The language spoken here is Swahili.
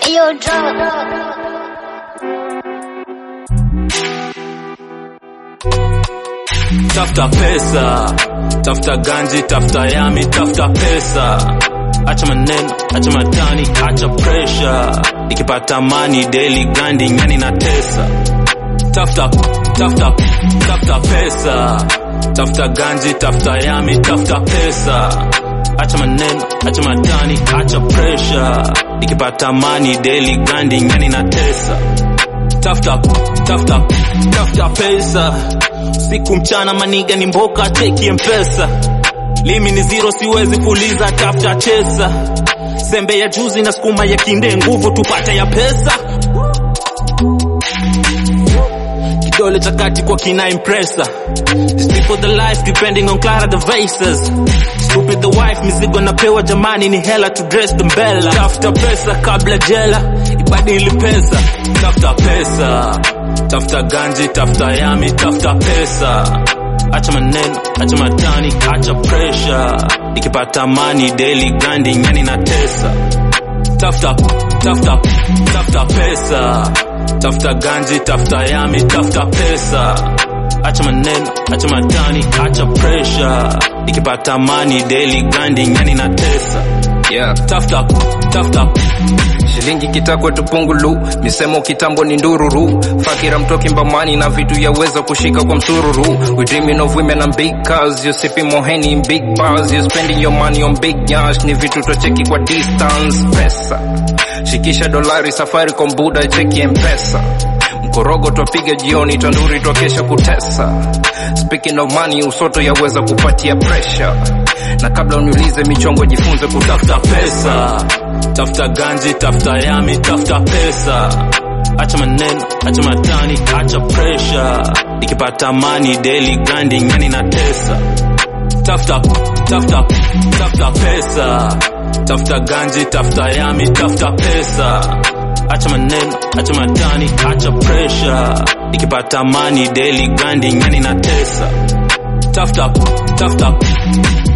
Ayo, drop. tafuta pesa, tafuta ganji, tafuta yami, tafuta pesa. Acha maneno, acha matani, acha pressure. Ikipata mani daily grinding, yani na tesa. Tafuta, tafuta, tafuta pesa, tafuta ganji, tafuta yami, tafuta pesa. Acha maneno, acha matani, acha pressure. Ikipata mani daily grinding, yani na tesa. Tafuta, tafuta, tafuta pesa siku mchana maniga ni mboka teki mpesa limi ni zero siwezi kuuliza tafuta chesa sembe ya juzi na sukuma ya kinde nguvu tupate ya pesa kidole cha kati kwa kina impresa These people the life depending on Clara the vases Stupid the wife mizigo napewa jamani ni hela to dress the mbela tafuta pesa kabla jela ibadili pesa tafuta pesa tafuta ganji tafuta yami tafuta pesa acha maneno acha matani acha pressure ikipata mani daily grinding yani na tesa tafuta tafuta tafuta pesa tafuta ganji tafuta yami tafuta pesa acha maneno acha matani acha pressure ikipata mani daily grinding yani na tesa yeah. tafuta tafuta shilingi kitakwe tupungulu misemo kitambo ni ndururu fakira mtoki mbamani na vitu yaweza kushika kwa msururu we dreaming of women and big cars you sipping moheni in big bars you spending your money on big yash ni vitu tocheki kwa distance pesa shikisha dolari safari kombuda cheki mpesa mkorogo twapiga jioni tanduri twakesha kutesa speaking of money usoto yaweza kupatia pressure na kabla uniulize michongo jifunze kutafuta tafuta pesa tafuta ganji tafuta yami tafuta pesa acha maneno acha matani acha pressure ikipata mani daily grinding yani na tesa tafuta tafuta tafuta pesa tafuta ganji tafuta yami tafuta pesa acha maneno acha matani acha pressure ikipata mani daily grinding yani na tesa tafuta tafuta